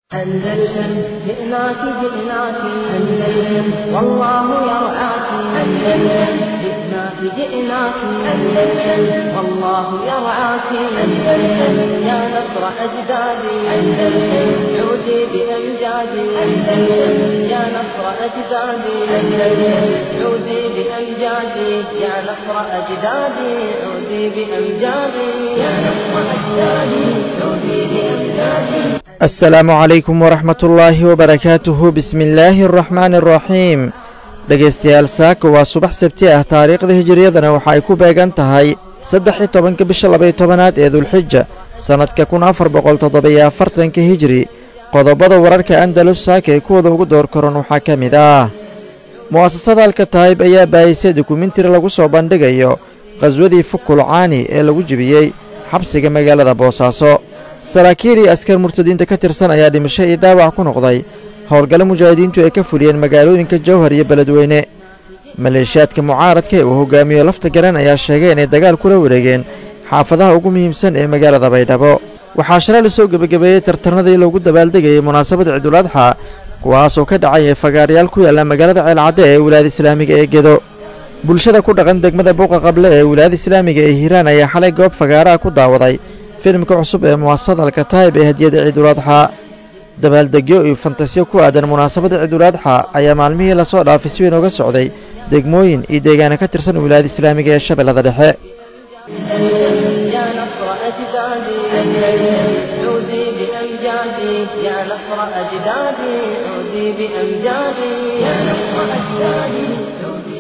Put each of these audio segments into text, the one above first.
أندلسن جئناك جئناك أندلسن والله يرعاك أندلسن جئناك جئناك أندلسن والله يرعاك أندلسن يا نصر أجدادي أندلسن عودي بأمجادي أندلسن يا نصر أجدادي أندلسن عودي بأمجادي يا نصر أجدادي عودي بأمجادي يا نصر أجدادي عودي بأمجادي asalaamu calaykum waraxmatullaahi wabarakaatuhu bismillaahi araxmaani araxiim dhegaystayaal saaka waa subax sabti ah taariikhda hijiriyadana waxa ay ku beegan tahay saddex iyo tobanka bisha labaiyo tobanaad ee dulxija sannadka kun afar boqol toddobiyo afartanka hijiri qodobada wararka andalus saaka ee kuwada ugu door koran waxaa ka mid ah mu'asasada alkataayib ayaa baayisay dokumentari lagu soo bandhigayo khaswadii fukulcaani ee lagu jebiyey xabsiga magaalada boosaaso saraakiil iyo askar murtadiinta ka tirsan ayaa dhimasho iyo dhaawac ku noqday howlgalla mujaahidiintu ay ka fuliyeen magaalooyinka jawhar iyo beledweyne maleeshiyaadka mucaaradka ee uu hogaamiyo lafta garan ayaa sheegay inay dagaal kula wareegeen xaafadaha ugu muhiimsan ee magaalada baydhabo waxaa shalay la soo gebagabeeyey tartarnadii loogu dabaaldegayay munaasabada ciiduladxa kuwaasoo ka dhacay fagaarayaal ku yaalla magaalada ceelcadde ee wilaayada islaamiga ee gedo bulshada ku dhaqan degmada buuqa qable ee wilaayada islaamiga ee hiiraan ayaa xalay goob fagaaraha ku daawaday filimka cusub ee mu'asasada alkataayib ee hadiyada ciiduladxa dabaaldegyo iyo fantasiyo ku aadan munaasabada ciiduladxa ayaa maalmihii lasoo dhaafay si weyn uga socday degmooyin iyo deegaana ka tirsan wilaayada islaamiga ee shabeellada dhexe يا نصر أجدادي أندلسن عودي بأمجادي يا نصر أجدادي عودي بأمجادي يا نصر أجدادي عودي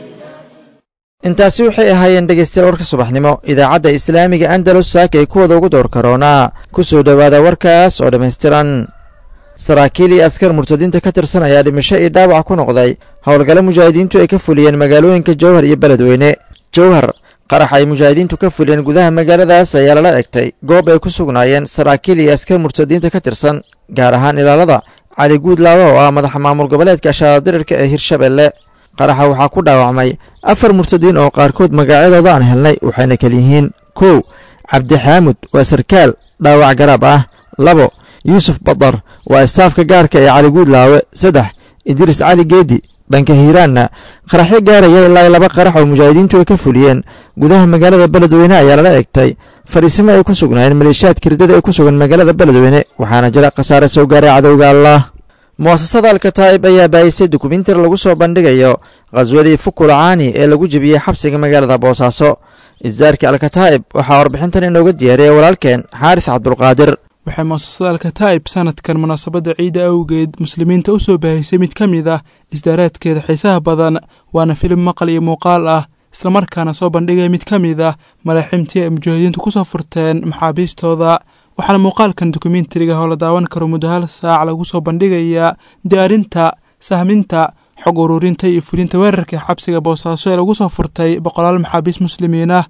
intaasi waxay ahaayeen dhegaystayaal warka subaxnimo idaacadda islaamiga andalus saaka ay kuwada ugu door karoonaa ku soo dhowaada warkaas oo dhammaystiran saraakiil iyo askar murtadiinta ka tirsan ayaa dhimasho iyo dhaawac ku noqday howlgalla mujaahidiintu ay ka fuliyeen magaalooyinka jawhar iyo beledweyne jawhar qarax ay mujaahidiintu ka fuliyeen gudaha magaaladaas ayaa lala egtay goob ay ku sugnaayeen saraakiil iyo askar murtadiinta ka tirsan gaar ahaan ilaalada cali guudlaawa oo ah madaxa maamul goboleedka ashaadirirka ee hirshabelle qaraxa waxaa ku dhaawacmay afar murtadiin oo qaarkood magacyadooda aan helnay waxayna kal yihiin kow cabdixaamud waa sarkaal dhaawac garaab ah labo yuusuf badar waa istaafka gaarka ee cali guudlaawe saddex idriis cali geedi dhanka hiiraanna qaraxyo gaaraya ilaa laba qarax oo mujaahidiintu ay ka fuliyeen gudaha magaalada beledweyne ayaa lala egtay fadhiisimo ay ku sugnaayeen maleeshiyaadka riddada ee ku sugan magaalada beledweyne waxaana jira khasaare soo gaaray cadowga allah mu'asasada alkataa'ib ayaa baayisay dokumentari lagu soo bandhigayo khaswadii fukulcaani ee lagu jebiyey xabsiga magaalada boosaaso isdaarka alkataa'ib waxaa warbixintan inooga diyaariyay walaalkeen xaaris cabdulqaadir waxay mu'asasada alkataa'ib sanadkan munaasabadda ciidda awgeed muslimiinta u soo baahisay mid ka mid ah isdaaraadkeeda xiisaha badan waana filim maqal iyo muuqaal ah islamarkaana soo bandhigaya mid ka mid ah malaaximtii ay mujaahidiintu ku soo furteen maxaabiistooda waxaana muuqaalkan dokumentariga oo la daawan karo muddo hal saac lagu soo bandhigayaa diyaarinta sahminta xog ururinta iyo fulinta weerarka xabsiga boosaaso ee lagu soo furtay boqolaal maxaabiis muslimiin ah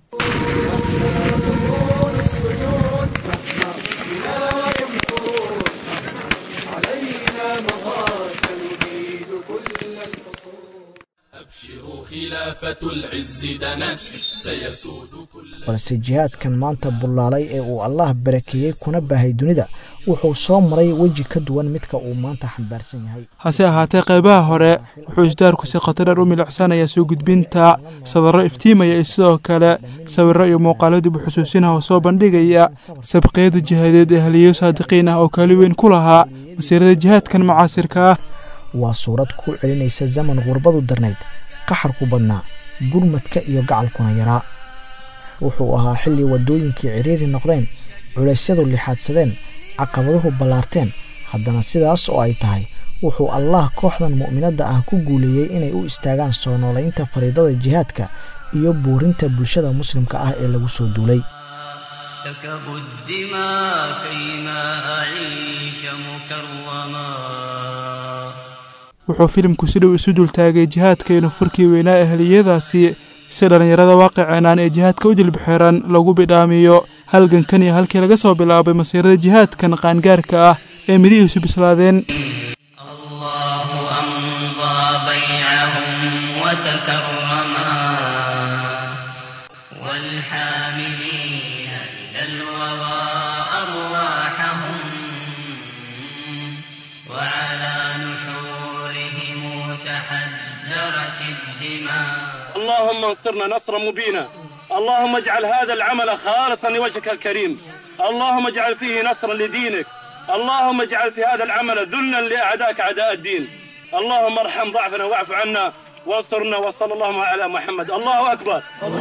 balse jihaadkan maanta bullaalay ee uu allaah barakeeyey kuna baahay dunida wuxuu soo maray weji ka duwan midka uu maanta xambaarsan yahay hase ahaatee qaybaha hore wuxuu isdaarku si khatadheer u milicsanayaa soo gudbinta sadarro iftiimaya iyo sidoo kale sawirro iyo muuqaalo dib u xusuusinaha oo soo bandhigaya sabqiyada jihaadeed ee haliyo saadiqiin ah oo kaali weyn ku lahaa masiirada jihaadkan mucaasirka ah waa suurad ku celinaysa zaman qurbadu darnayd qaxarku badnaa gurmadka iyo gacalkuna yaraa wuxuu ahaa xilli waddooyinkii cidhiiri noqdeen culeysyadu lixaadsadeen caqabaduhu ballaarteen haddana sidaas oo ay tahay wuxuu allaah kooxdan mu'minadda ah ku guuleeyey inay u istaagaan soo noolaynta fariidada jihaadka iyo buurinta bulshada muslimka ah ee lagu soo duulay wuxuu filimku si dhow isu dultaagay jihaadka iyo nufurkii weynaa ehliyadaasi si dhallinyarada waaqiceenaan ee jihaadka u jilbixeeran lagu bidhaamiyo halgankan iyo halkii laga soo bilaabay masiirada jihaadkan qaangaarka ah ee midhihiisu bislaadeen اللهم انصرنا نصرا مبينا اللهم اجعل هذا العمل خالصا لوجهك الكريم اللهم اجعل فيه نصرا لدينك اللهم اجعل في هذا العمل ذلا لاعدائك اعداء الدين اللهم ارحم ضعفنا واعف عنا وانصرنا وصلى اللهم على محمد الله اكبر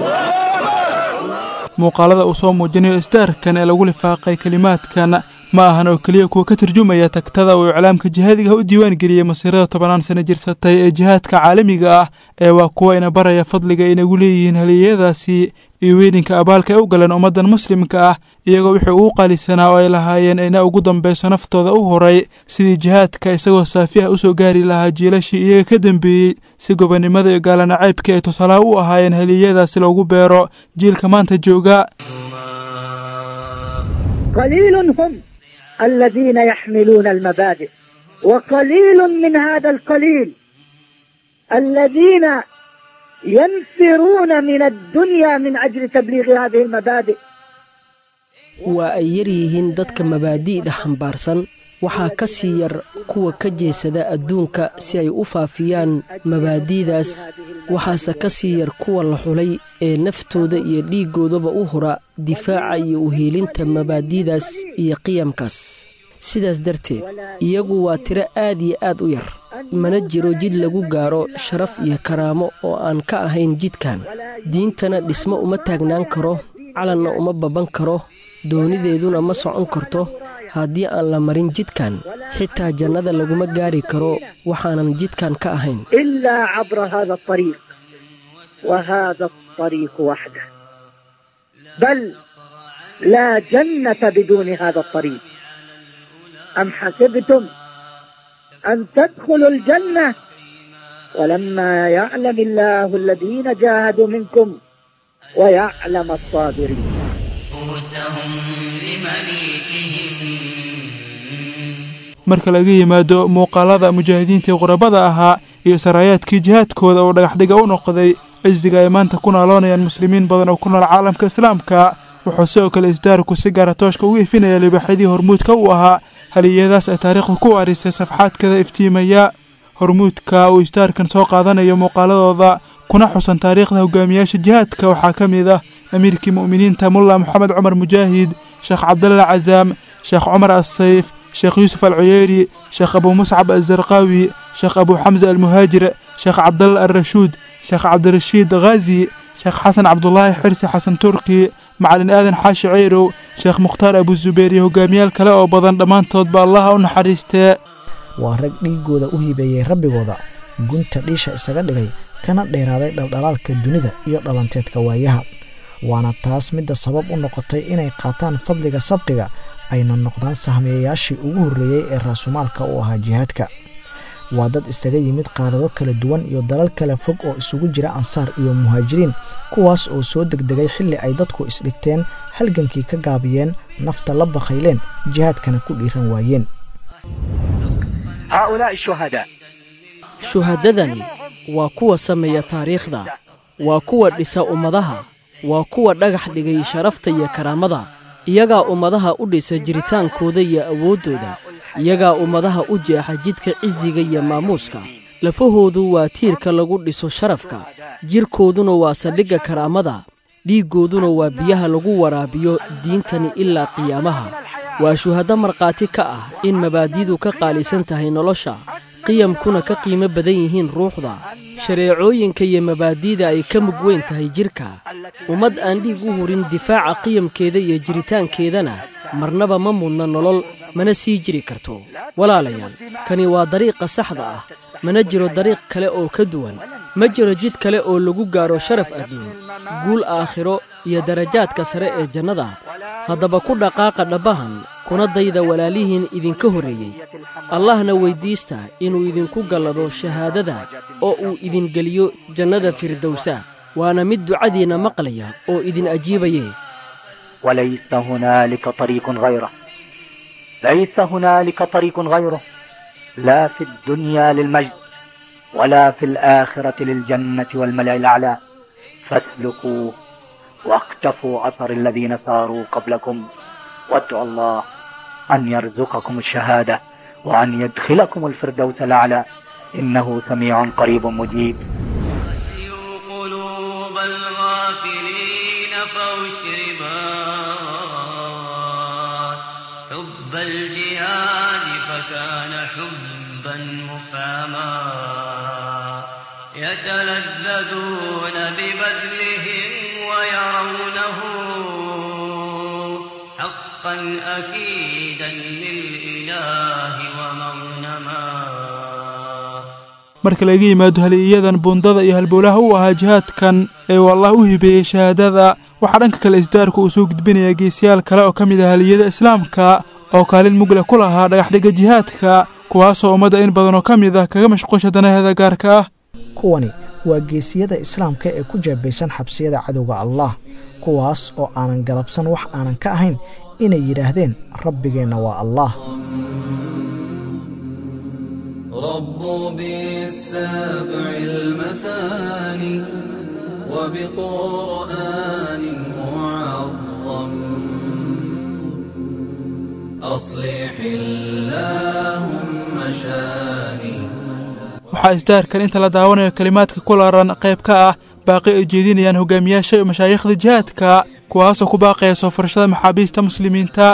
muuqaalada uu soo muujinayo isdaarkan ee lagu lifaaqay kelimaadkan ma ahan oo keliya kuwa ka turjumaya tagtada uu iclaamka jihaadiga u diiwaan geliyey masiirada tobanaan sano jirsatay ee jihaadka caalamiga ah ee waa kuwa ina baraya fadliga inagu leeyihiin haliyadaasi iyo weyninka abaalka ay u galeen ummaddan muslimka ah iyagoo wixii ugu qaalisanaa oo ay lahaayeen ina ugu dambayso naftooda u horay sidii jihaadka isagoo saafi ah usoo gaari lahaa jiilashii iyaga ka dambeeyey si gobonnimada iyo gaalanacaybkii ay tusaalaha u ahaayeen haliyadaasi loogu beero jiilka maanta jooga قليل هم الذين يحملون المبادئ وقليل من هذا القليل الذين ينفرون من الدنيا من أجل تبليغ هذه المبادئ waa ay yar yihiin dadka mabaadi'da xambaarsan waxaa ka sii yar kuwa ka jeesada adduunka si ay u faafiyaan mabaadi'daas waxaase ka sii yar kuwa la xulay ee naftooda iyo dhiiggoodaba u hura difaaca iyo uheelinta mabaadi'daas iyo qiyamkaas sidaas darteed iyagu waa tiro aad iyo aad u yar mana jiro jid lagu gaaro sharaf iyo karaamo oo aan ka ahayn jidkan diintana dhismo uma taagnaan karo calanna uma baban karo doonideeduna ma socon karto haddii aan la marin jidkan xitaa jannada laguma gaari karo waxaanan jidkan ka ahayn إلا عبر هذا الطريق وهذا الطريق وحده بل لا جنة بدون هذا الطريق أم حسبتم أن تدخلوا الجنة ولما يعلم الله الذين جاهدوا منكم ويعلم الصابرين marka laga yimaado muuqaalada mujaahidiintii qurabada ahaa iyo saraayaadkii jihaadkooda oo dhagaxdhiga u noqday cisiga ay maanta ku nooloonayaan muslimiin badan oo ku nool caalamka islaamka wuxuu sidoo kale isdaarku si gaara tooshka ugu ifinaya libaaxyadii hormuudka u ahaa haliyadaas ay taariikhdu ku warisay safxaadkada iftiimaya hormuudka uu isdaarkan soo qaadanayo muuqaaladooda kuna xusan taariikhda hogaamiyaasha jihaadka waxaa ka mid ah amiirkii mu'miniinta mulla moxamed cumar mujaahid sheekh cabdalla cazaam sheekh cumar assayf sheekh yuusuf alcuyeeri sheekh abuu muscab alzarqaawi sheekh abuu xamse almuhaajir sheekh cabdalla alrashuud sheekh cabdirashiid khaazi sheekh xasan cabdulaahi xirsi xasan turki macalin aadan xaashi ceyrow sheekh mukhtaar abuzubeer iyo hogaamiyaal kale oo badan dhammaantoodba allaha u naxariistee waa rag dhiiggooda u hibeeyey rabbigooda gunta dhiisha isaga dhigay kana dheeraaday dhaldhalaalka dunida iyo dhalanteedka waayaha waana taas midda sabab u noqotay inay qaataan fadliga sabqiga ayna noqdaan sahmeeyayaashii ugu horreeyey ee raasumaalka u ahaa jihaadka waa dad isaga yimid qaarado kala duwan iyo dalal kala fog oo isugu jira ansaar iyo muhaajiriin kuwaas oo soo degdegay xilli ay dadku isdhigteen halgankii ka gaabiyeen nafta la bakhayleen jihaadkana ku dhiiran waayeen هؤلاء الشهداء shuhadadani waa kuwa sameeya taariikhda waa kuwa dhisa ummadaha waa kuwa dhagax dhigay sharafta iyo karaamada iyagaa ummadaha u dhisa jiritaankooda iyo awooddooda iyagaa ummadaha u jeexa jidka cisiga iyo maamuuska lafahoodu waa tiirka lagu dhiso sharafka jirkooduna waa saldhigga karaamada dhiiggooduna waa biyaha lagu waraabiyo diintani ilaa qiyaamaha waa shuhaddo markhaati ka ah in mabaadidu ka qaalisan tahay nolosha qiyamkuna ka qiimo badan yihiin ruuxda shareecooyinka iyo mabaadi'da ay ka mug weyn tahay jidhka ummad aan dhiig u hurin difaaca qiyamkeeda iyo jiritaankeedana marnaba ma mudna nolol mana sii jiri karto walaalayaal kani waa dariiqa saxda ah mana jiro dariiq kale oo ka duwan ma jiro jid kale oo lagu gaaro sharaf adduun guul aakhiro iyo darajaadka sare ee jannada haddaba ku dhaqaaqa dhabbahan kuna dayda walaalihiin idinka horreeyey allahna weyddiista inuu idinku gallado shahaadada oo uu idin geliyo jannada firdowsa waana mid ducadiinna maqlaya oo idin ajiibaye وليس هنالك طريق غيره ليس هنالك طريق غيره لا في الدنيا للمجد ولا في الآخرة للجنة والملأ الأعلى فاسلكوه واقتفوا أثر الذين ساروا قبلكم وادعوا الله أن يرزقكم الشهادة وأن يدخلكم الفردوس الأعلى إنه سميع قريب مجيب كان حبا مفاما يتلذذون ببذلهم ويرونه حقا أكيدا للإله ومغنما marka laga yimaado haliyadan buundada iyo halbowlaha u ahaa jihaadkan ee uu allah u hibeeyey shahaadada waxaa dhanka kale isdaarku uu soo gudbinayaa geesiyaal kale oo ka mid ah haliyada islaamka oo kaalin mugle ku lahaa dhagaxdhigga jihaadka kuwaasoo ummadda in badan oo ka mid ah kaga mashquusha danaheeda gaarka ah kuwani waa geesiyada islaamka ee ku jeebaysan xabsiyada cadowga allah kuwaas oo aanan galabsan wax aanan ka ahayn inay yidhaahdeen rabbigeenna waa allah ربوا بالسبع المثاني وبقرآن معظم أصلح اللهم شاني waxaa isdaarkan inta la daawanayo kelimaadka ku laran qayb ka ah baaqi ay jeedinayaan hogaamiyaasha iyo mashaayikhda jihaadka kuwaasoo ku baaqaya soo furashada maxaabiista muslimiinta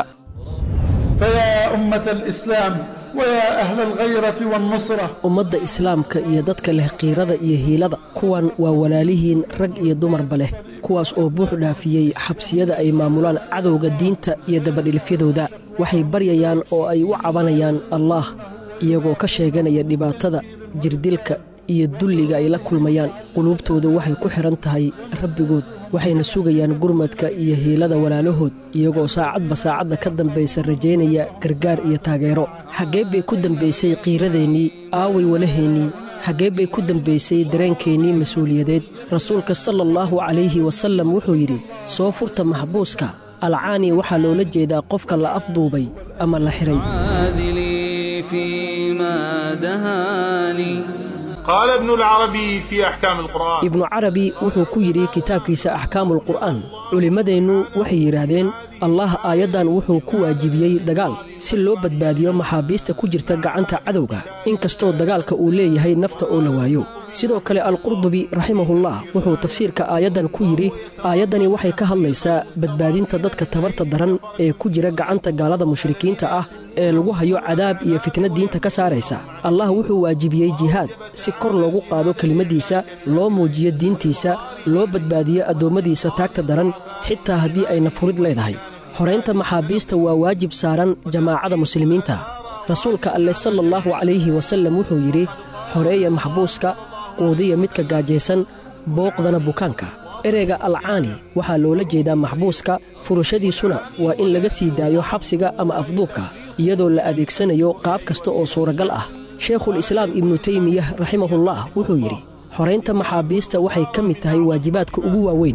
فيا أمة الإسلام ويا أهل الغيرة والنصرة ummadda islaamka iyo dadka leh qiirada iyo hiilada kuwan waa walaalihiin rag iyo dumarba leh kuwaas oo buux dhaafiyey xabsiyada ay maamulaan cadowga diinta iyo dabadhilifyadooda waxay baryayaan oo ay u cabanayaan allaah iyagoo ka sheeganaya dhibaatada jirdilka iyo dulliga ay la kulmayaan quluubtooda waxay ku xidhan tahay rabbigood waxayna sugayaan gurmadka iyo hiilada walaalahood iyagoo saacadba saacadda ka dambaysa rajaynaya gargaar iyo taageero xaggee bay ku dambaysay qiiradeennii aaway walaheennii xaggee bay ku dambaysay dareenkeennii mas-uuliyadeed rasuulka sala allahu calayhi wasallam wuxuu yidhi soo furta maxbuuska alcaani waxaa loola jeedaa qofka la afduubay ama la xidhay عادلي فيما دهاني قال ابن العربي في أحكام القرآن ibnu carabi wuxuu ku yidhi kitaabkiisa axkaamulqur'aan culimmadeennu waxay yidhaahdeen allah aayaddan wuxuu ku waajibiyey dagaal si loo badbaadiyo maxaabiista ku jirta gacanta cadowga inkastoo dagaalka uu leeyahay nafta oo la waayo sidoo kale alqurdubi raximahullah wuxuu tafsiirka aayaddan ku yidhi aayaddani waxay ka hadlaysaa badbaadinta dadka tabarta daran ee ku jira gacanta gaalada mushrikiinta ah ee lagu hayo cadaab iyo fitna diinta ka saaraysa allah wuxuu waajibiyey jihaad si kor loogu qaado kelimaddiisa loo muujiyo diintiisa loo badbaadiyo addoommadiisa taagta daran xitaa haddii ayna furid leedahay xoraynta maxaabiista waa waajib saaran jamaacada muslimiinta rasuulka alleh sala allahu calayhi wasallam wuxuu yidhi xoreeya maxbuuska quudiya midka gaajaysan booqdana bukaanka ereyga alcaani waxaa loola jeedaa maxbuuska furashadiisuna waa in laga sii daayo xabsiga ama afduubka iyadoo la adeegsanayo qaab kasta oo suuragal ah sheikhul islaam ibnu teymiyah raximahullah wuxuu yidhi xoraynta maxaabiista waxay ka mid tahay waajibaadka ugu waaweyn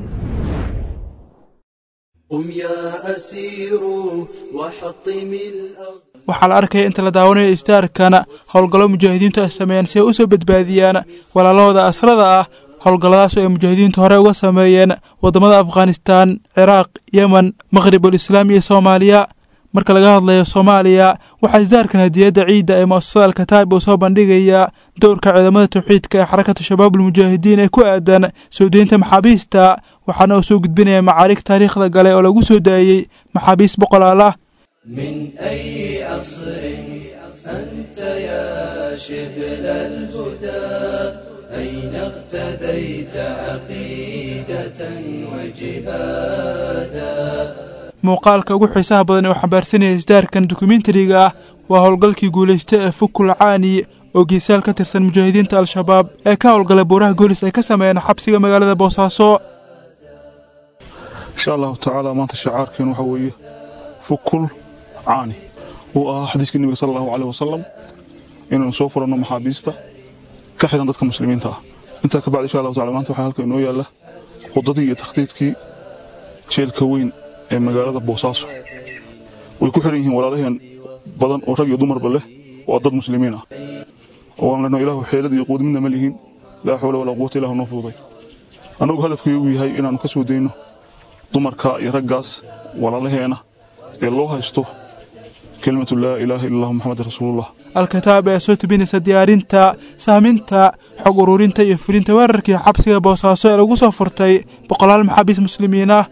قم يا أسير وحطم الأغ waxaa la arkaya inta la daawanayo istaarkana howlgallo mujaahidiintu ay sameeyeen si ay u soo badbaadiyaan walaalahooda asrada ah howlgalladaas oo ay mujaahidiintu hore uga sameeyeen waddamada afghanistaan ciraaq yemen maqhribul islaam iyo soomaaliya marka laga hadlayo soomaaliya waxaa isdaarkan hadiyadda ciidda ee mu'asasada alkataib uu soo bandhigaya dowrka ciidamada tawxiidka ee xarakatu shabaabulmujaahidiin ee ku aadan soo deynta maxaabiista waxaana uu soo gudbinaya macaarig taariikhda gale oo lagu soo daayey maxaabiist boqolaal ah من أي عصر أنت يا شبل الهدى أين اغتديت عقيدة وجهادا muuqaalka ugu xiisaha badan ee uu xambaarsanaya isdaarkan dokumentariga ah waa howlgalkii guulaysta ee fukul caani oo geesaal ka tirsan mujaahidiinta al-shabaab ee ka howlgalay buuraha goolis ay ka sameeyeen xabsiga magaalada boosaaso insha allahu tacaala maanta shacaarkeen waxa weeye fukul caani uu ahaa xadiiskii nebiga sala allahu caleyh wasalam inaynu soo furanno maxaabiista ka xidhan dadka muslimiinta ah intaa ka bacdi insha allahu tacala maanta waxaa halka inoo yaalla khudadii iyo takhdiidkii jeelka weyn ee magaalada boosaaso way ku xidhan yihiin walaalaheen badan oo rag iyo dumarba leh waa dad muslimiin ah oo aan leno ilaahu xeelad iyo quud midna ma lihiin laa xawla walaa quwata ilaahu noo fududay annagu hadafkaygu yahay inaannu ka soo dayno dumarka iyo raggaas walaalaheena ee loo haysto kelimatu laa ilaaha illa allah muxamed rasuulullah al-kataab ayaa soo tubinaysa diyaarinta saaminta xog ururinta iyo fulinta weerarkii xabsiga boosaaso ee lagu soo furtay boqolaal maxaabiis muslimiin ah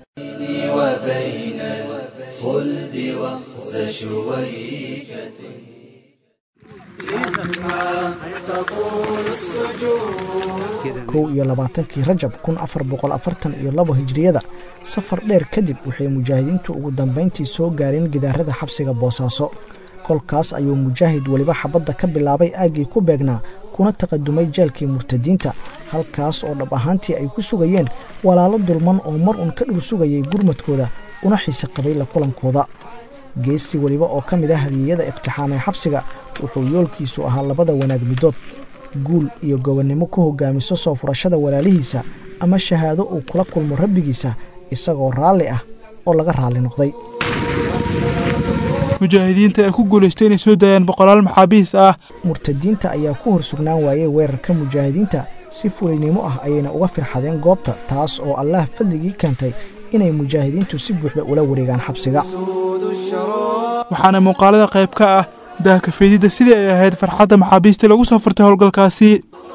وبين الخلد وخز شويكة kow iyo labaatankii rajab kun afar boqol afartan iyo labo hijriyada safar dheer kadib waxay mujaahidiintu ugu dambayntii soo gaareen gidaarada xabsiga boosaaso kolkaas ayuu mujaahid weliba xabadda ka bilaabay aaggii ku beegnaa kuna taqadumay jeelkii murtadiinta halkaas oo dhab ahaantii ay ku sugayeen walaalo dulman oo mar uun ka dhur sugayay gurmadkooda una xiise qabay la kulankooda geesi weliba oo ka mid ah haliyeyada iqtixaamay xabsiga wuxuu yoolkiisu ahaa labada wanaag midood guul iyo gobonnimo ku hogaamiso soo furashada walaalihiisa ama shahaado uu kula kulmo rabbigiisa isagoo raalli ah oo laga raalli noqday mujaahidiinta ee ku guulaystay inay soo daayaan boqolaal maxaabiis ah murtadiinta ayaa ku hor sugnaan waayey weerarka mujaahidiinta si fulaynimo ah ayayna uga firxadeen goobta taas oo allaah fadligii keentay inay mujaahidiintu si buuxda ula wareegaan xabsiga waxaana muuqaalada qayb ka ah daahkafeedidda sidii ay ahayd farxadda maxaabiistii lagu soo furtay howlgalkaasi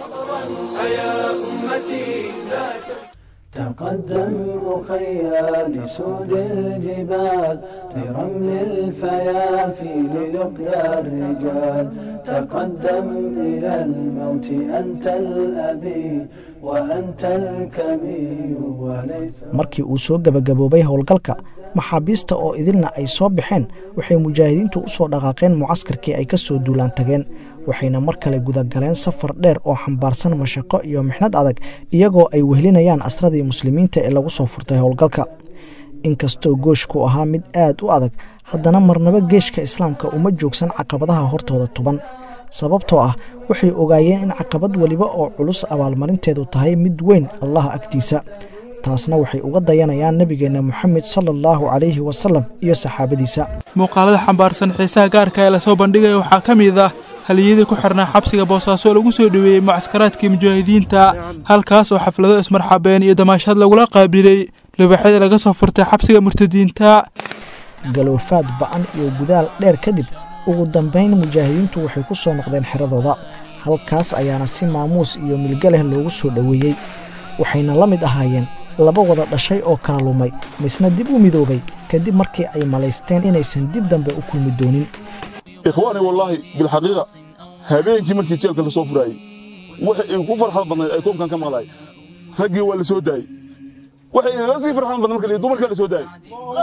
تقدم أخيا لسود الجبال لرمل الفيافي للقيا الرجال تقدم إلى الموت أنت الأبي وأنت الكبير وليس markii uu soo gebagaboobay howlgalka maxaabiista oo idilna ay soo baxeen waxay mujaahidiintu u soo dhaqaaqeen mucaskarkii ay ka soo duulaan tageen waxayna mar kale gudagaleen safar dheer oo xambaarsan mashaqo iyo mixnad adag iyagoo ay wehlinayaan asradii muslimiinta ee lagu soo furtay howlgalka inkastoo gooshku ahaa mid aad u adag haddana marnabo geeshka islaamka uma joogsan caqabadaha hortooda tuban sababtoo ah waxay ogaayeen in caqabad weliba oo culus abaalmarinteedu tahay mid weyn allah agtiisa taasna waxay uga dayanayaan nebigeenna moxamed sala allahu calayhi wasalam iyo saxaabadiisa muuqaalada xambaarsan xiisaha gaarka ee lasoo bandhigaya waxaa ka mid ah haliyadii ku xirnaa xabsiga boosaaso oo lagu soo dhoweeyey mucaskaraadkii mujaahidiinta halkaas oo xaflado ismarxabeen iyo damaashaad lagula qaabilay libaxyada laga soo furtay xabsiga murtadiinta galoofaad ba'an iyo gudaal dheer kadib ugu dambayn mujaahidiintu waxay ku soo noqdeen xeradooda halkaas ayaana si maamuus iyo milga leh loogu soo dhoweeyey waxayna la mid ahaayeen laba wada dhashay oo kala lumay misna dib u midoobay kadib markii ay malaysteen inaysan dib dambe u kulmi doonin ikhwaani wallaahi bilxaqiiqa habeenkii markii jeelka la soo furaayey waxa ay ku farxad badnayd ay koobkan ka maqlaay raggii waa la soo daayey waxay inaga sii farxad badnay marka dumarkaa la soo daayey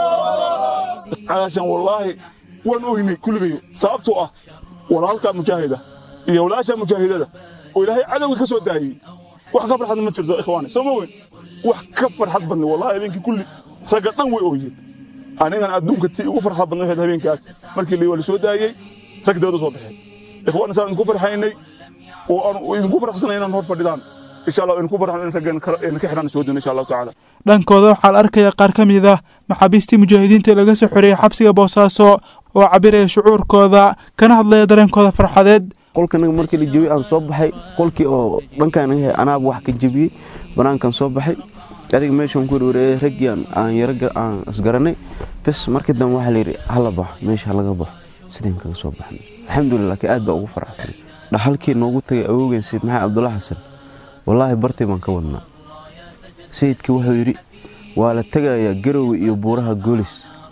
caashan wallaahi waan oynay kulligayo sababtoo ah walaalka mujaahida iyo walaasha mujaahidada oo ilaahay cadowgii ka soo daayey wax ka farxad ma jirto ikhwaani soo ma weyn wax ka farxad badnay wallahi habeenkii kulli ragga dhan way ooyeen anigan adduunka tii ugu farxad badnay waxayd habeenkaas markii la soo daayey rag dawladda soo baxeen ikhwaani saan idinku farxaynay oo aan idinku farxsanay inaan hor fadhidaan insha allah idinku farxan in raggan ka xidhan soo doono insha allahu tacaala dhankooda waxaa la arkaya qaar ka mid ah maxaabiistii mujaahidiinta ee laga soo xoreeyey xabsiga boosaaso oo cabiraya shucuurkooda kana hadlaya dareenkooda farxadeed qolkanaga markii la jebiyey aan soo baxay qolkii oo dhankaan yahay anaaba wax ka jebiyey banaankan soo baxay adiga meeshaan ku wareeyay raggii aan yaro aan isgaranay bes markii dambe waxaa layidhi hala baxo meesha halaga baxo sideen kaga soo baxnay alxamdulilah laakiin aad baa ugu faraxsan dhaxalkii noogu tagay awowgeen sayid maxamed cabdulla xasan wallaahi bartii baan ka wadnaa sayidkii wuxuu yidhi waa la tegayaa garowe iyo buuraha goolis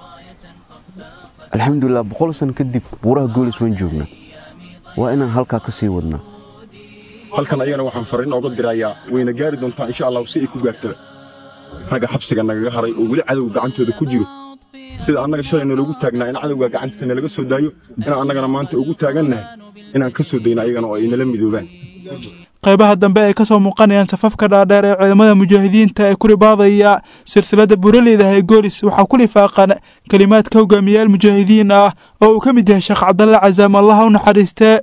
alxamdulilah boqol san kadib buuraha goolis waan joognaa waa inaan halkaa ka sii wadnaa halkan ayagana waxaan fariin ooga dirayaa wayna gaari doontaa insha allahu si ay ku gaartaba ragga xabsiga nagaga haray oo weli cadowga gacantooda ku jiro sida annaga shalay nalagu taagnaa in cadowga gacantiisa nalaga soo daayo inaan annagana maanta ugu taagannahay inaan ka soo dayno ayagana oo ay nala midoobaan qaybaha dambe ay ka soo muuqanayaan safafka dhaadheer ee ciidamada mujaahidiinta ee ku ribaadaya silsiladda buraleyda ee goolis waxaa ku lifaaqan kelimaadka hogaamiyayaal mujaahidiin ah oo uu ka mid yahay sheekh cabdalle casaam allaha u naxariistee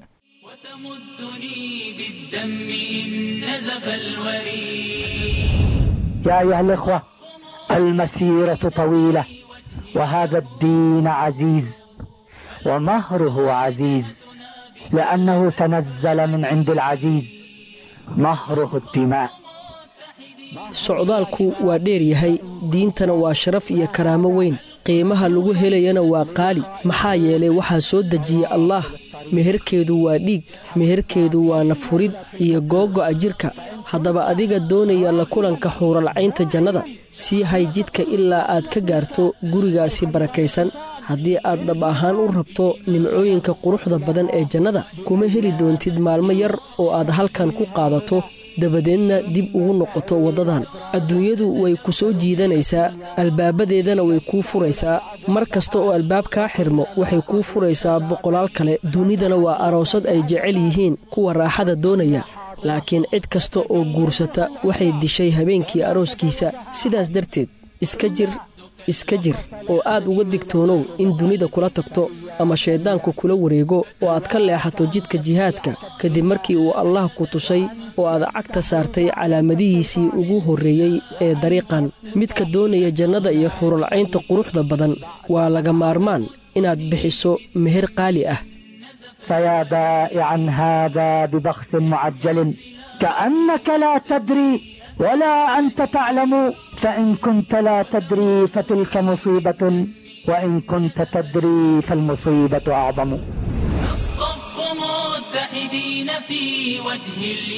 يا أيها الإخوة المسيرة طويلة وهذا الدين عزيز ومهره عزيز لأنه تنزل من عند العزيز مهره الدماء socdaalku waa dheer yahay diintana waa sharaf iyo karaamo weyn qiimaha lagu helayana waa qaali maxaa yeelay waxaa soo dejiya allaah meherkeedu waa dhiig meherkeedu waa nafurid iyo googo'a jidhka haddaba adiga doonaya la kulanka xuuralcaynta jannada sii hay jidka ilaa aad ka gaarto gurigaasi barakaysan haddii aad dhab ahaan u rabto nimcooyinka quruxda badan ee jannada kuma heli doontid maalmo yar oo aad halkan ku qaadato dabadeedna dib ugu noqoto waddadan adduunyadu way ku soo jiidanaysaa albaabadeedana way kuu furaysaa mar kasta oo albaab kaa xirmo waxay kuu furaysaa boqolaal kale dunidana waa aroosad ay jecel yihiin kuwa raaxada doonaya laakiin cid kasta oo guursata waxay dishay habeenkii arooskiisa sidaas darteed iska jir iska jir oo aad uga digtoonow in dunida kula tagto ama shayddaanku kula wareego oo aad ka leexato jidka jihaadka kadib markii uu allah ku tusay oo aad cagta saartay calaamadihiisii ugu horreeyey ee dariiqan midka doonaya jannada iyo xuralcaynta quruxda badan waa laga maarmaan inaad bixiso meher qaali ah فيا بائعا هذا ببخس معجل كأنك لا تدري ولا أنت تعلم فإن كنت لا تدري فتلك مصيبة وإن كنت تدري فالمصيبة أعظم نصطف متحدين في وجه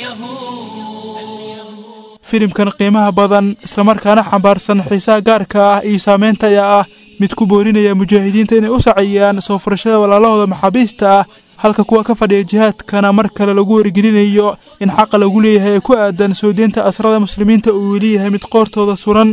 اليهود filimkan qiimaha badan islamarkaana xambaarsan xiisaha gaarka ah iyo saameynta ayaa ah mid ku boorinaya mujaahidiinta inay u saciyaan soo furashada walaalahooda maxaabiista ah halka kuwa ka fadhiya jihaadkana mar kale lagu wargelinayo in xaqa lagu leeyahay ee ku aadan soo deynta asrada muslimiinta uu weli yahay mid qoortooda suran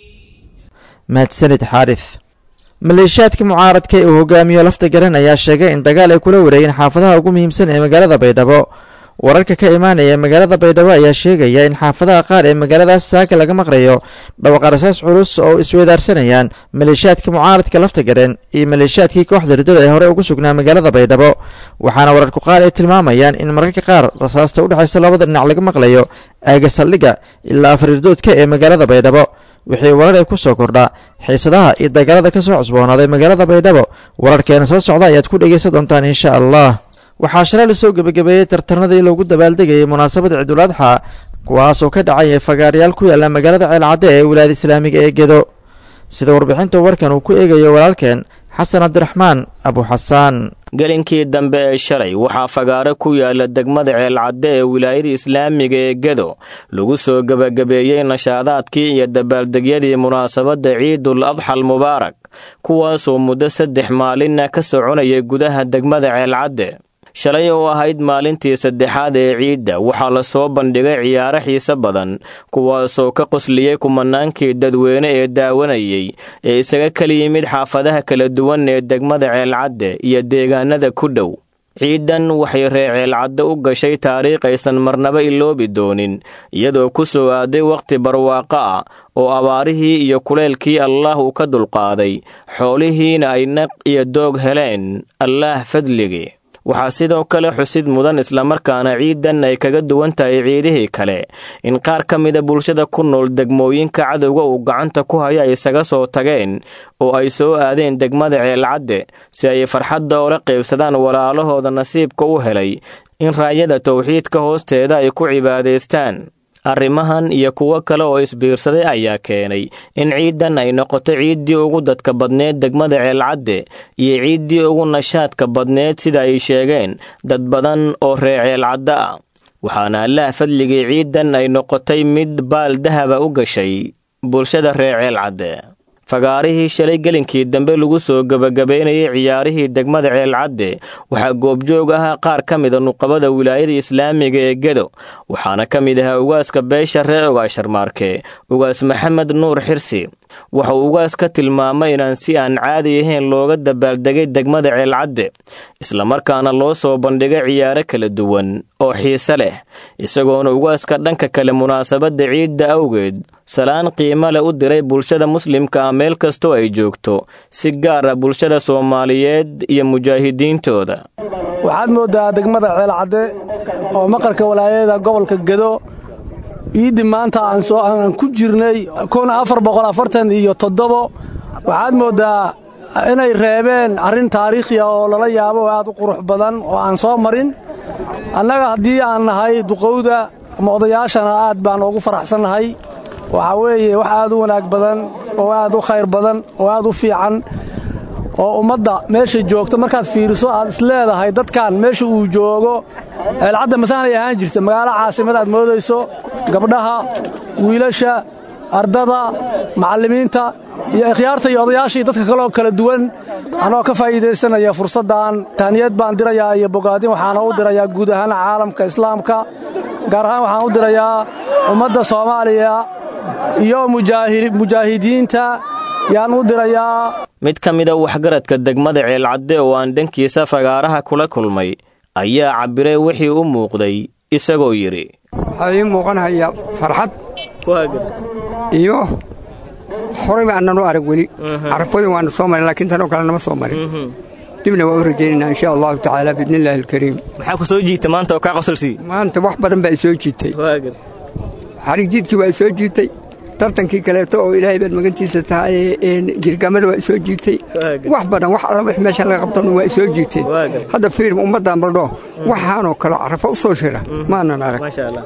mahadsanid xaarif maleeshiyaadka mucaaradka ee uu hogaamiyo lafta garan ayaa sheegay in dagaal ay kula wareegeen xaafadaha ugu muhiimsan ee magaalada baydhabo wararka ka imaanaya magaalada baydhabo ayaa sheegaya in xaafadaha qaar ee magaaladaas saaka laga maqlayo dhawaqarasaas culus oo isweydaarsanayaan maleeshiyaadka mucaaradka lafta gareen iyo maleeshiyaadkii kooxda riddada ee hore ugu sugnaa magaalada baydhabo waxaana wararku qaar ay tilmaamayaan in mararka qaar rasaasta u dhexaysa labada dhinac laga maqlayo aaga saldhigga ilaa afariirdoodka ee magaalada baydhabo wixii warar ay ku soo kordhaa xiisadaha iyo dagaalada ka soo cusboonaaday magaalada baydhabo wararkeena soo socda ayaad ku dhegaysan doontaan insha allah waxaa shalay lasoo gebagabeeyey tartanadii loogu dabaaldegayay munaasabada ciidul adxa kuwaasoo ka dhacaya fagaarayaal ku yaalla magaalada ceelcadde ee wilaayada islaamiga ee gedo sida warbixinta warkan uu ku eegayo walaalkeen xasan cabdiraxmaan abuxasaan gelinkii dambe ee shalay waxaa fagaaro ku yaala degmada ceelcadde ee wilaayada islaamiga ee gedo lagu soo gebagabeeyey nashaadaadkii iyo dabaaldegyadii munaasabadda ciidul adxal mubaarak kuwaasoo muddo saddex maalinna ka soconayay gudaha degmada ceelcadde shalay oo ahayd maalintii saddexaad ee ciidda waxaa la soo bandhigay ciyaaro xiise badan kuwaasoo ka qosliyey kumanaankii dadweyne ee daawanayay ee isaga kala yimid xaafadaha kala duwan ee degmada ceelcadde iyo deegaanada ku dhow ciidan waxay ree ceelcadde u gashay taariikh aysan marnaba iloobi doonin iyadoo ku soo aaday wakhti barwaaqo ah oo abaarihii iyo kuleelkii allaah uu ka dulqaaday xoolihiina ay naq iyo doog heleen allaah fadligii waxaa sidoo kale xusid mudan islamarkaana ciidan ay kaga duwan tahay ciidihii kale in qaar ka mida bulshada ku nool degmooyinka cadowga uu gacanta ku hayo ay isaga soo tageen oo ay soo aadeen degmada ceelcadde si ay farxadda oola qaybsadaan walaalahooda nasiibka u helay in raayada towxiidka hoosteeda ay ku cibaadaystaan arrimahan iyo kuwo kale oo isbiirsaday ayaa keenay in ciidan ay noqoto ciiddii ugu dadka badneed degmada ceelcadde iyo ciiddii ugu nashaadka badneed sida ay sheegeen dad badan oo ree ceelcadde ah waxaana allaah fadligii ciidan ay noqotay mid baal dahaba u gashay bulshada ree ceelcadde fagaarihii shalay gelinkii dambe lagu soo gebagabaynayay ciyaarihii degmada ceelcadde waxaa goobjoog ahaa qaar ka mida nuqabada wilaayada islaamiga ee gedo waxaana ka mid ahaa ugaaska beesha ree ogaasharmaarke ugaas maxamed nuur xirsi waxa uu ugaas ka tilmaamay inaan si aan caadi ahayn looga dabaaldegay degmada ceelcadde islamarkaana loo soo bandhigay ciyaaro kala duwan oo xiise leh isagoona ugaaska dhanka kale munaasabadda ciidda awgeed salaan qiimo leh u diray bulshada muslimka ah meel kastoo ay joogto si gaar ah bulshada soomaaliyeed iyo mujaahidiintooda waxaad mooddaa degmada ceelcadde oo maqarka walaayada gobolka gedo ciiddi maanta aan ku jirnay kun afar boqol afartan iyo toddobo waxaad mooddaa inay reebeen arrin taariikhi ah oo lala yaabo oo aad u qurux badan oo aan soo marin annaga haddii aan nahay duqowda ama odayaashana aad baan ugu faraxsannahay waxaa weeye wax aad u wanaag badan oo aad u khayr badan oo aad u fiican oo ummadda meesha joogta markaad fiiriso aad isleedahay dadkan meesha uu joogo ceelcadda masaanay ahaan jirta magaalo caasimad aad moodayso gabdhaha wiilasha ardada macallimiinta iyo ikhyaarta iyo odayaashii dadka kaloo kala duwan anoo ka faa'iidaysanaya fursaddan tahniyad baan dirayaa iyo bogaadin waxaana u dirayaa guud ahaan caalamka islaamka gaar ahaan waxaan u dirayaa ummadda soomaaliya iyo mujaahidiinta yaan u dirayaa mid ka mida waxgaradka degmada ceelcadde oo aan dhankiisa fagaaraha kula kulmay ayaa cabbiray wixii u muuqday isagoo yidhi waxaa ii muuqanaya farxad iyo horayba aanan u arag weli carafooyin waana soo marin laakiin tanoo kale nama soo marin dibna waa u rajaynaynaa insha allahu tacaala biidni illaahi alkariim maxaa ku soo jiita maanta oo kaa qosolsiiye maanta wax badan baa i soo jiitay xarig jiidkii waa i soo jiitay tartankii kaleeto oo ilaahay baad magantiisa tahay jirgamada waa i soo jiitay wax badan wax alla wix meesha laga qabtan waa i soo jiitay hadda fiirm ummaddan baldho waxaanoo kale carafo u soo shira maanan arag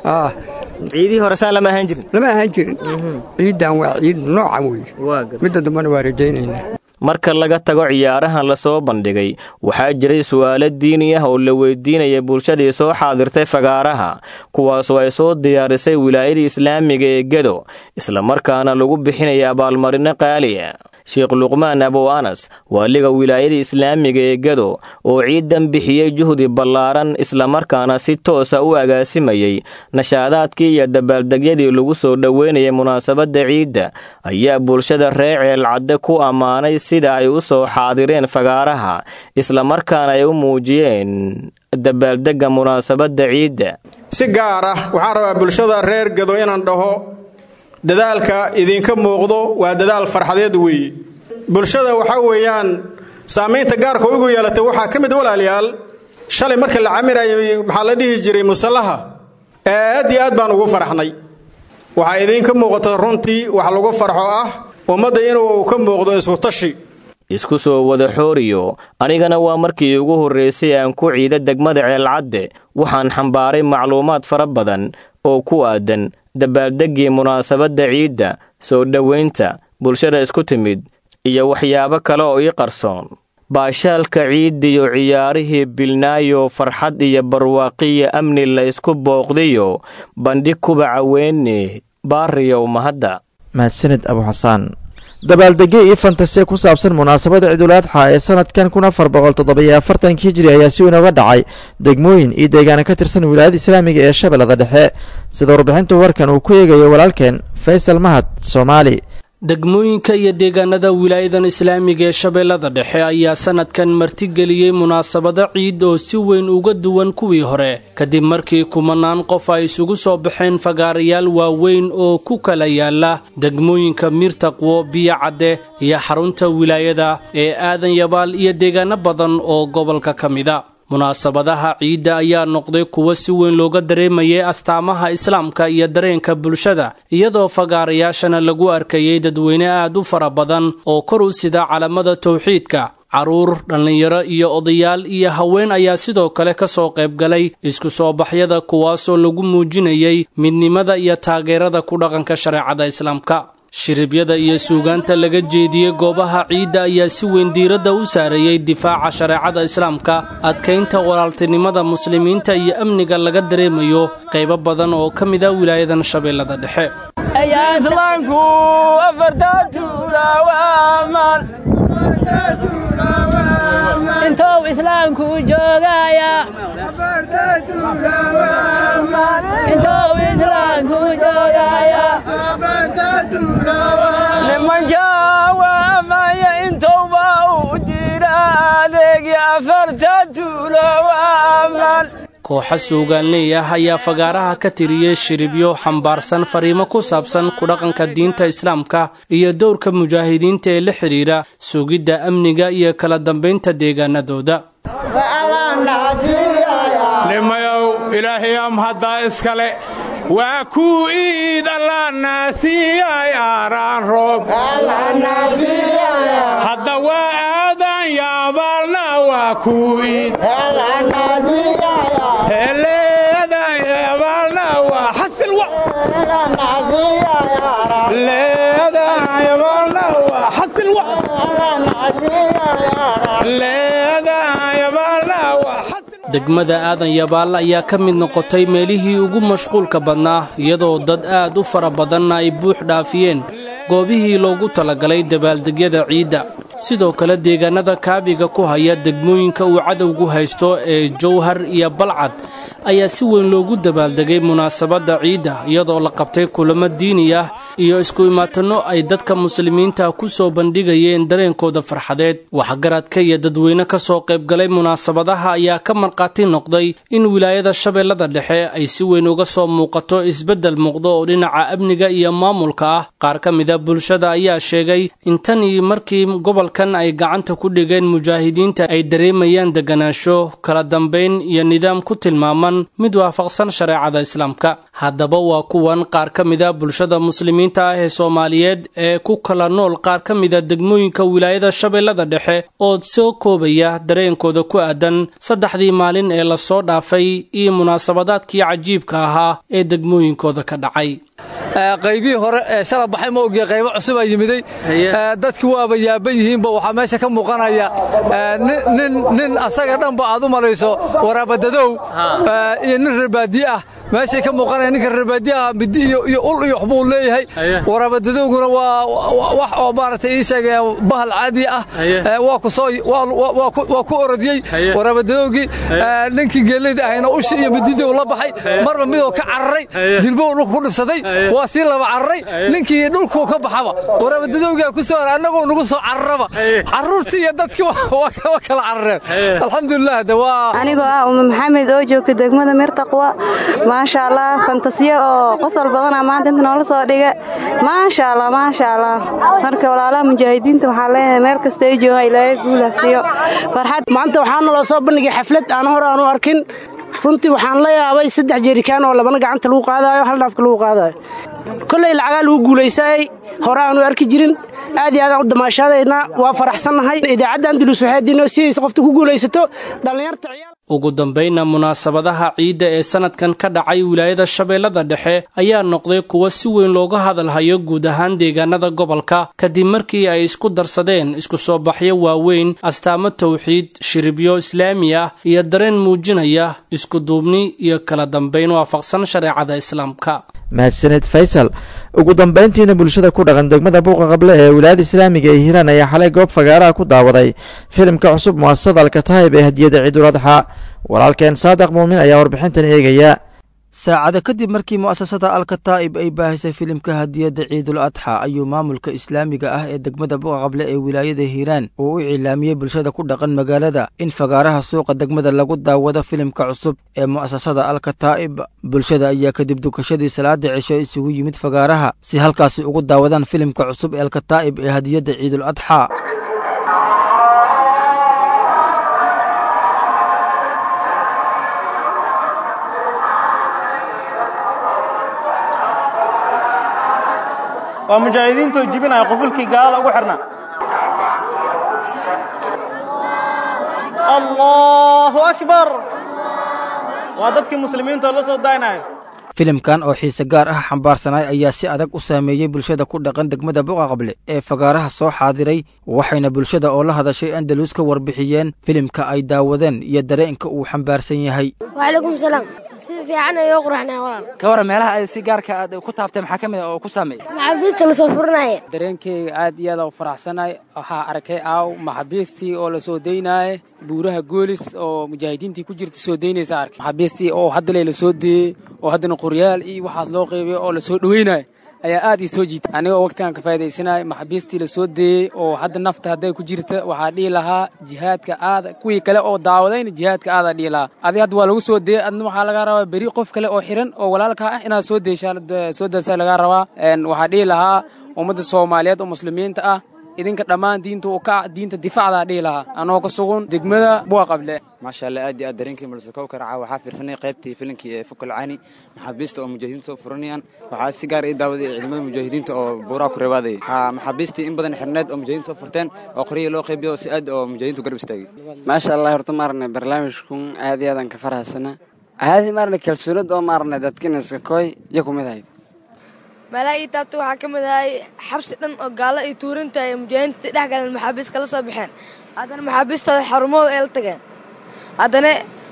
ciidihii hore saa lama ahaan jirin lama ahaan jirin ciiddan waa ciid noocan weeye midda dambena waa rajaynaynaa marka laga tago ciyaarahan la soo bandhigay waxaa jiray su'aalo diini ah oo la weydiinaya bulshadii soo xaadirtay fagaaraha kuwaasoo ay soo diyaarisay wilaayada islaamiga ee gedo islamarkaana lagu bixinaya abaalmarino qaaliya sheekh luqmaan abow anas waaliga wilaayada islaamiga ee gedo oo ciidan bixiyey juhdi ballaaran islamarkaana si toosa u agaasimayey nashaadaadkii iyo dabaaldegyadii lagu soo dhoweynayay munaasabadda ciidda ayaa bulshada reer ceelcadde ku ammaanay sida ay u soo xaadireen fagaaraha islamarkaana ay u muujiyeen dabaaldegga munaasabadda ciidda si gaar ah waxaan rabaa bulshada reer gedo inaan dhaho dadaalka idinka muuqdo waa dadaal farxadeed weeye bulshada waxaa weeyaan saamaynta gaarka ugu yeelatay waxaa ka mid walaalayaal shalay marka la camirayay maxaa la dhihi jiray musallaha aad iyo aad baan ugu faraxnay waxaa idinka muuqata runtii wax lagu farxo ah ummadda inuu ka muuqdo iskutashi isku soo wada xooriyo anigana waa markii ugu horraysay aan ku ciida degmada ceelcadde waxaan xambaaray macluumaad fara badan oo ku aadan dabaaldeggii munaasabadda ciidda soo dhowaynta bulshada isku timid iyo waxyaabo kale oo ii qarsoon baashaalka ciiddiyo ciyaarihii bilnaayo farxad iyo barwaaqiyo amni la ysku booqdiyo bandhig kubaca weyne baariyow mahadda mahadsanid abuxasaan dabaaldegyo iyo fantasiya ku saabsan munaasabada ciidulaadxa ee sanadkan kun afar boqol toddobiyo afartanki hijiri ayaa si weyn uga dhacay degmooyin iyo deegaana ka tirsan wilaayada islaamiga ee shabeellada dhexe sida warbixinta warkan uu ku eegayo walaalkeen faysal mahad soomaali degmooyinka iyo deegaanada wilaayadan islaamiga ee shabeellada dhexe ayaa sanadkan martigeliyey munaasabado ciid oo si weyn uga duwan kuwii hore kadib markii kumanaan qof ay isugu soo baxeen fagaarayaal waaweyn oo ku kala yaala degmooyinka miirtaqwo biyo cadde iyo xarunta wilaayada ee aadan yabaal iyo deegaano badan oo gobolka ka mida munaasabadaha ciidda ayaa noqday kuwo si weyn looga dareemayay astaamaha islaamka iyo dareenka bulshada iyadoo fagaarayaashana lagu arkayay dadweyne aad u fara badan oo kor u sida calamada tawxiidka carruur dhallinyaro iyo odayaal iyo haween ayaa sidoo kale ka soo qaybgalay isku soo baxyada kuwaasoo lagu muujinayay midnimada iyo taageerada ku dhaqanka shareecada islaamka shiribyada iyo suugaanta laga jeediyey goobaha ciidda ayaa si weyn diiradda u saareeyey difaaca shareecada islaamka adkaynta walaaltinimada muslimiinta iyo amniga laga dareemayo qaybo badan oo ka mid a wilaayadan shabeellada dhexe intou islaamku joogaya intou islaamku joogaya nimanka waamaya intowba u jira adeegi afarta tuulo waaman kooxa suugaanley ah ayaa fagaaraha ka tiriyey shiribyo xambaarsan fariimo ku saabsan kudhaqanka diinta islaamka iyo dowrka mujaahidiinta ee la xidhiidha sugidda amniga iyo kala dambaynta deegaanadooda nimayow ilaahayam haddaa iskale waa kuu iid alla naasiyay aaraan roob hadda waa aadan yaabaalna waa kuu iid leedan yaabaalna waa xasilwa leedan yaabaalna waa xasilwa leedan yaabaalna waa degmada aadan yabaalla ayaa ka mid noqotay meelihii ugu mashquulka badnaa iyadoo dad aad u fara badanna ay buux dhaafiyeen goobihii loogu talagalay dabaaldegyada ciidda sidoo kale deegaannada kaabiga ku haya degmooyinka uu cadowgu haysto ee jowhar iyo balcad ayaa si weyn loogu dabaaldegay munaasabadda ciidda iyadoo la qabtay kulamo diini ah iyo isku imaatanno ay dadka muslimiinta ku soo bandhigayeen dareenkooda farxadeed waxgaradka iyo dadweyne ka soo qaybgalay munaasabadaha ayaa ka markhaati noqday in wilaayada shabeellada dhexe ay si weyn uga soo muuqato isbeddel muuqdo oo dhinaca amniga iyo maamulka ah qaar ka mida bulshada ayaa sheegay in tan iyo markii gobolkan ay gacanta ku dhigeen mujaahidiinta ay dareemayaan deganaansho kala dambayn iyo nidaam ku tilmaaman mid waafaqsan shareecada islaamka haddaba waa kuwan qaar ka mida bulshada muslimiinta ah ee soomaaliyeed ee ku kala nool qaar ka mida degmooyinka wilaayada shabeellada dhexe oo soo koobaya dareenkooda ku aadan saddexdii maalin ee lasoo dhaafay iyo munaasabadaadkii cajiibka ahaa ee degmooyinkooda ka dhacay qaybihii hore ee shala baxay ma ogiya qaybo cusubaa yimiday dadki waaba yaaban yihiinba waxaa meesha ka muuqanaya nin asaga dhanba aad u malayso waraabadadow iyo nin reerbaadiye ah meeshay ka muuqanaya ninka reerbaadiye ah midi iyo ul iyo waxbuu leeyahay waraabadadowguna waa wax oo maaragtay ii sheegay bahal caadi ah waa ku soo waa ku orodiyey waraabadadowgii ninkii geeleyda ahayna ushi iyo mididii uu la baxay marba midoo ka cararay jilbow dhulka ku dhibsaday waa sii laba cararay ninkii dhulkuu ka baxaba waraabadadowgaa ku soo ara annagoo nagu soo cararaba carruurtii iyo dadkii waa kala carareen alxamdulilah de waa anigoo ah uma maxamed oo joogta degmada mirtaqwa maasha allah fantasiyo oo qosol badana maanta inta noola soo dhiga maasha allah maasha allah marka walaalaha mujaahidiinta waxaan leeyahay meel kasta ay joogaan ilaahay guul ha siiyo farxad maanta waxaa naloo soo bandhigay xaflad aan hore aan u arkin runtii waxaan la yaabay saddex jerikaan oo labana gacanta lagu qaadaayo hal dhaafka lagu qaadaayo kolley lacagaa lagu guulaysaayey hore aanu arki jirin aad iyo aadaan u damaashaadaynaa waa faraxsannahay idaacadda andalus waxay diinoo siiyeysa qofta ku guulaysato dhallinyarta ugu dambaynna munaasabadaha ciidda ee sannadkan ka dhacay wilaayada shabeellada dhexe ayaa noqday kuwa si weyn looga hadalhayo guud ahaan deegaanada gobolka kadib markii ay isku darsadeen isku soo baxyo waaweyn astaamo tawxiid shiribyo islaami ah iyo dareen muujinaya iskuduubni iyo kala dambayn waafaqsan shareecada islaamka mahadsaned faysal ugu dambayntiina bulshada ku dhaqan degmada buuqa qable ee wilaayada islaamiga ee hiiraan ayaa xalay goob fagaaraha ku daawaday filimka cusub mu'asasada alkataayib ee hadiyada ciidul adxa walaalkeen saadiq muumin ayaa warbixintan eegaya saacado kadib markii mu'asasada alkataa'ib ay baahisay filimka hadiyadda ciidul adxa ayuu maamulka islaamiga ah ee degmada buqaqable ee wilaayada hiiraan uu u cilaamiyey bulshada ku dhaqan magaalada in fagaaraha suuqa degmada lagu daawado filimka cusub ee mu'asasada alkataa'ib bulshada ayaa kadib dukashadii salaada cisho isugu yimid fagaaraha si halkaasi ugu daawadaan filimka cusub ee alkataa'ib ee hadiyadda ciidul adxa waa mujaahidiintoo jibinaya qufulkii gaalada ugu xidhnaa allahu akbar waa dadkii muslimiintoo la soo daynaya filimkan oo xiise gaar ah xambaarsanay ayaa si adag u saameeyey bulshada ku dhaqan degmada buqaqable ee fagaaraha soo xaadiray waxayna bulshada oo la hadashay andalus ka warbixiyeen filimka ay daawadeen iyo dareenka uu xambaarsan yahay wacalaykum salaam si fiican ayuu quraxnaa walaal ka waran meelaha ay si gaarka aad ku taabtay maxaa ka mid a oo ku saameeyey maxaabiista la soo furinaya dareenkeyga aad iyo aad u faraxsanay waxaa arkay aaw maxaabiistii oo la soo daynaaye buuraha goolis oo mujaahidiintii ku jirta soo daynaysa arkay maxaabiistii oo haddale la soo deeyey oo haddana qoryaal iyo waxaas loo qeybiyo oo la soo dhoweynayo ayaa aad ii soo jiitay anigoo waqtigan ka faa'idaysanaya maxaabiistii la soo deeyey oo hadda nafta hadday ku jirta waxaa dhihi lahaa jihaadka aada kuwii kale oo daawadayna jihaadka aadaa dhihi lahaa adi hadda waa lagu soo deeyey adna waxaa lagaa rabaa beri qof kale oo xiran oo walaalka ah inaad soo deeshaa soo daasaa lagaa rabaa waxaa dhihi lahaa ummadda soomaaliyeed oo muslimiinta ah idinka dhammaan diinta uu ka diinta difaacdaa dhihi lahaa anoo ka sugun degmada buwa qable maasha allah aad iyo aad dareenkii mulsukow ka racaa waxaa fiirsanay qaybtii filinkii ee fukal cani maxaabiista oo mujaahidiinta soo furanayaan waxaa si gaar ii daawaday ciidamada mujaahidiinta oo buuraha ku reebaadayay haa maxaabiistii in badan xirneed oo mujaahidiinta soo furteen oo qoryihii loo qaybiyo si aad oo mujaahidiintu garab istaagay maasha allah horta maarne barnaamijkun aad iyo aadan ka faraxsana aadi maarne kalsoonad oo maarne dadkina iska kooy iyo kumid ahayd meelaha ii taabta waxaa ka mid ahay xabsi dhan oo gaalo iyo tuurinta ay mujaahidiinta dhex galeen maxaabiis kala soo baxeen haddana maxaabiistooda xarumooda ay la tageen haddana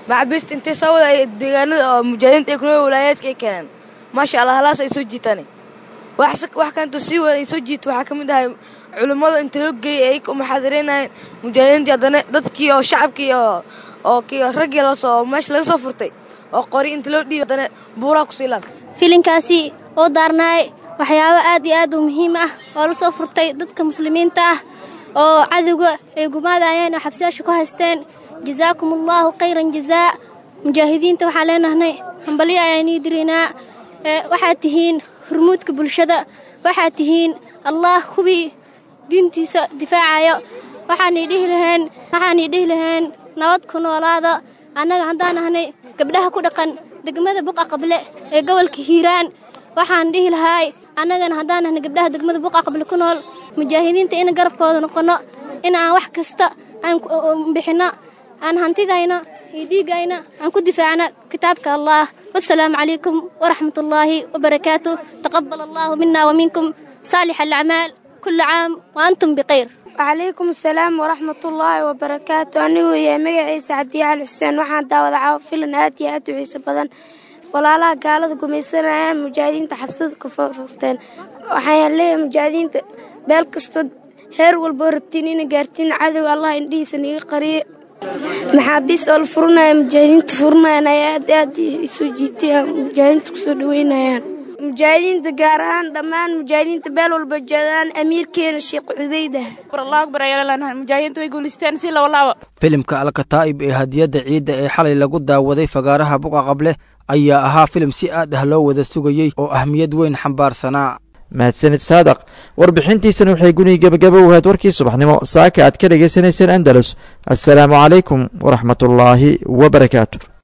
maxaabiista intay soo wada ay deegaanada oo mujaahidiinta ay kunoo walaayaadka ay keeneen maasha allah halaas ay soo jiitaan wax wax kanto sii wada ay soo jiito waxaa ka mid ahay culimmada inta loo geeyay ay muxaadaraynayeen mujaahidiintii haddana dadkii oo shacabkii oo oo kii raggii lasoo meesha laga soo furtay oo qori inta loo dhiibay haddana buuraha kusii laab filinkaasi oo daarnaay waxyaabo aad iyo aad u muhiim ah oo la soo furtay dadka muslimiinta ah oo cadowga ay gumaadayeen oo xabsiyaasha ku haysteen jazaakum allaahu khayran jazaa mujaahidiinta waxaan leenahnay hambalyo ayaanii diraynaa waxaad tihiin hurmuudka bulshada waxaad tihiin allah kuwii diintiisa difaacayo waxaanay dhihi laheen waxaanay dhihi laheen nabad ku noolaada annaga haddaan nahnay gabdhaha ku dhaqan degmada buqa qable ee gobolka hiiraan waxaan dhihi lahaay annagana haddaan nahnay gabdhaha degmada buqa qable ku nool mujaahidiinta in garabkooda noqonno in aan wax kasta aan bixinno aan hantidayna iyo dhiiggayna aan ku difaacno kitaabka allah wasalaamu calaykum waraxmat ullaahi wabarakaatu taqabal allahu mina waminkum saalix alacmaal kula caam wa antum bikhayr wacalaykum asalaam waraxmatullaahi wabarakaatu anigu yahay magaciisa cadiye cali xuseen waxaan daawada caawa filan aad iyo aad u xiiso badan walaalaha gaalada gumaysanayaan mujaahidiinta xabsada ka furteen waxaan leeyahay mujaahidiinta beel kastoo heer walboo rabtiin ina gaartiin cadowga allah indhihiisa niga qariyo maxaabiis oo la furinaya mujaahidiinta furinayaan ayaa aad aad isu jiitay mujaahidiinta kusoo dhaweynayaan mujaahidiinta gaar ahaan dhammaan mujaahidiinta beel walba jeedaan amiirkeena sheekh cubeyda mujaahidiinta way guulisteen si lawalaabo filimka alkataa'ib ee hadiyadda ciidda ee xalay lagu daawaday fagaaraha buqa qable ayaa ahaa filim si aad ah loo wada sugayey oo ahmiyad weyn xambaarsanaa mahadsanid saadaq warbixintiisana waxay gunihi gebagaba u ahayd warkii subaxnimo saaka aad ka dhagaysanayseen andalus assalaamu calaykum waraxmatullaahi wabarakaatu